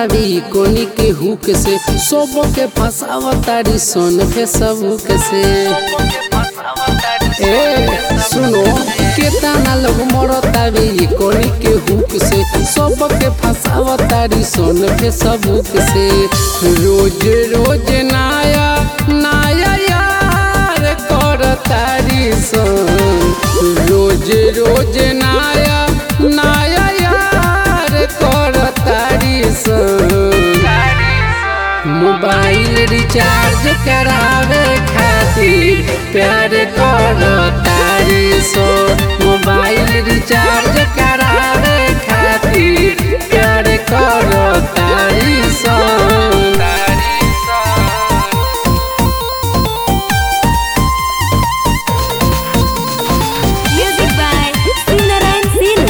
तारी कोनी के हुक से सब के फसाव तारी सोन के सबूक से ए सुनो केतना लोग मरतावे ई कोनी के हुक से सब के फसाव तारी सोन के सबूक से रोज रोज नाया नाया यार कर तारी सन रोज रोज नाया नाया यार कर तारी सन मोबाइल रिचार्ज करावे खातिर प्यार करो तारी सो मोबाइल रिचार्ज करावे खातिर प्यार करो तारी सो Music by Singnaran Sinu.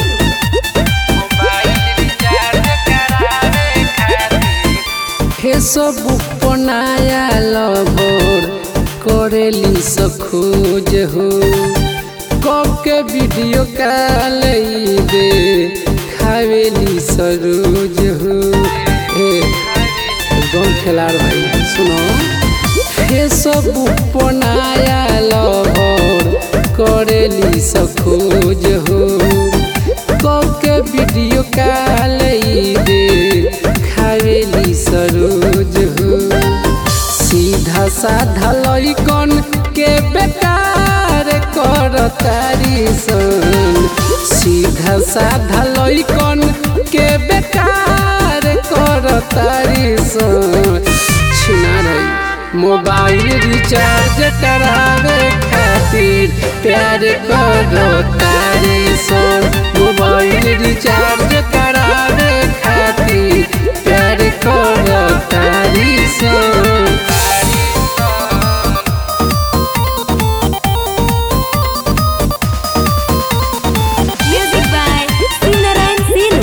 Facebook पर नया लवर करेली सखोज हो कब के वीडियो कॉल दे खावेली सरोज हो ए एकदम खिलाड़ भाई सुनो फेसबुक पर नया लवर करेली सखोज हो कब के वीडियो कॉल दे खावेली सरोज हो सीधा साधा लइकन के बेकार कर तारी सन सीधा साधा लइकन के बेकार कर तारी सन छिना रही मोबाइल रिचार्ज करावे खातिर प्यार करो तारी सन मोबाइल रिचार्ज करावे खातिर प्यार करो तारी सन Music by Singnaran Sinu.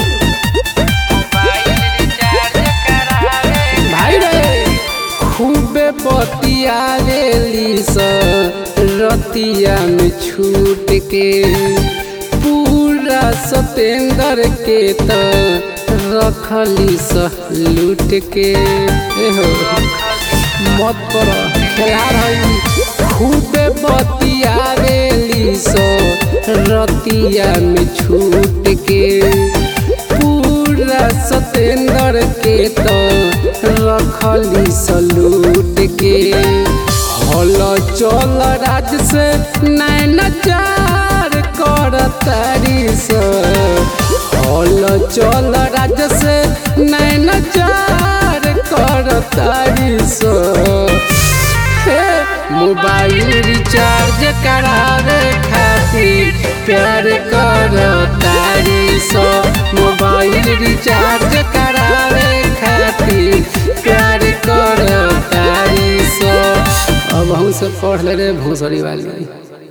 भाई रे खूबे बतियावेली स रतिया में छूट के पूरा सतेंद्र के त रखली स लूट के एहो मत कर खेला रही खूबे बतियावेली स रतिया में छूट के पूरा सतेंद्र के तो रखली सलूट के हल चल राज से नैन चार कर तारी से हल चल राज से नैन चार कर तारी से हे, मोबाइल रिचार्ज करावे खातिर प्यार करो तारी सो मोबाइल रिचार्ज करावे खातिर प्यार करो तारी सो अब हम सब पढ़ ले रे भोसड़ी वाली